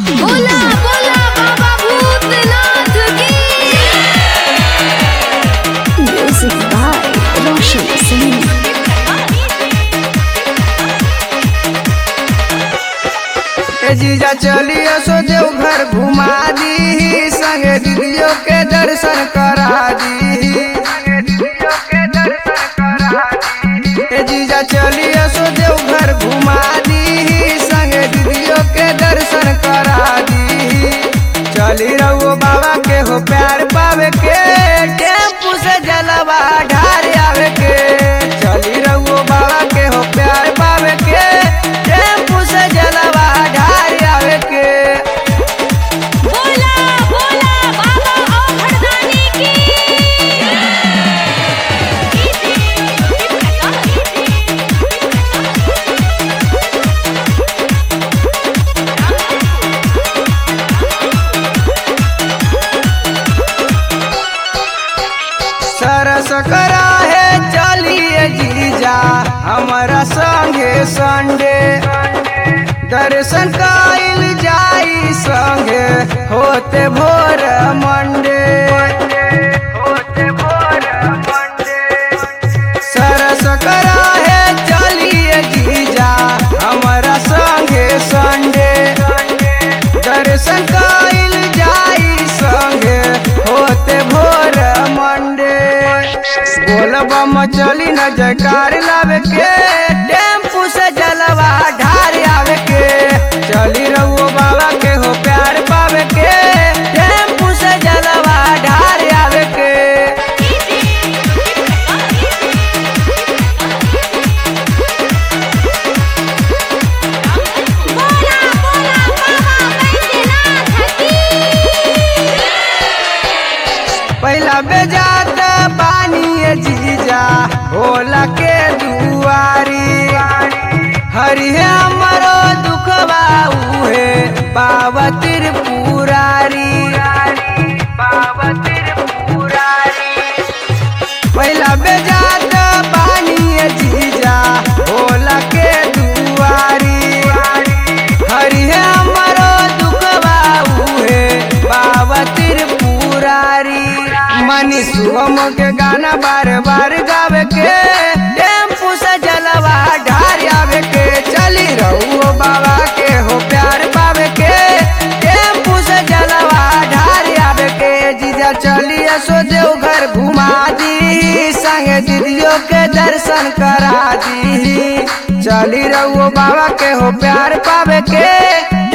बोला बोला बाबा भूतनाथ की Music by Roshan Singh. ए जीजा चलिए सो देव घर घुमा दी संगे दीदियों के दर्शन करा दी ए जीजा चलिए सो देव घर घुमा दी संगे दीदियों के दर्शन करा दी चली रहो बाबा के हो प्यार पावे के टेम्पू से जलवा ढार आवे के चली रहो बाबा के हो प्यार पावे के टेम्पू से जलवा ढार आवे के बोला बोला बाबा औखड़दानी की सरस करा है चलिए जीजा हमारा संगे संडे दर्शन काइल जाई संगे होते भोर मंडे सरस करा है चलिए जीजा हमारा संगे संडे दर्शन काइल जाई संगे होते भोर मंडे बोलबम चली न जयकार लावे के टेम्पू से जलवा ढार आवे के चली रहो बाबा के हो प्यार पावे के टेम्पू से जलवा ढार आवे के बोला बोला बाबा बैद्यनाथ की पहला बेजात पानी ये जीजा होला के दुआरी हरि है हमरो दुखवा उहे पावतिर पुरारी पावतिर पुरारी पहला बेजात पानी ये जीजा होला के दुआरी हरि है हमरो दुखवा उहे पावतिर पुरारी मनी सुगम के गाना बार बार गावे के टेम्पू से जलवा ढार आवे के चली रहो बाबा के हो प्यार पावे के टेम्पू से जलवा ढार आवे के जीजा चलिए सो देव घर घुमा दी संगे दीदियों के दर्शन करा दी चली रहो बाबा के हो प्यार पावे के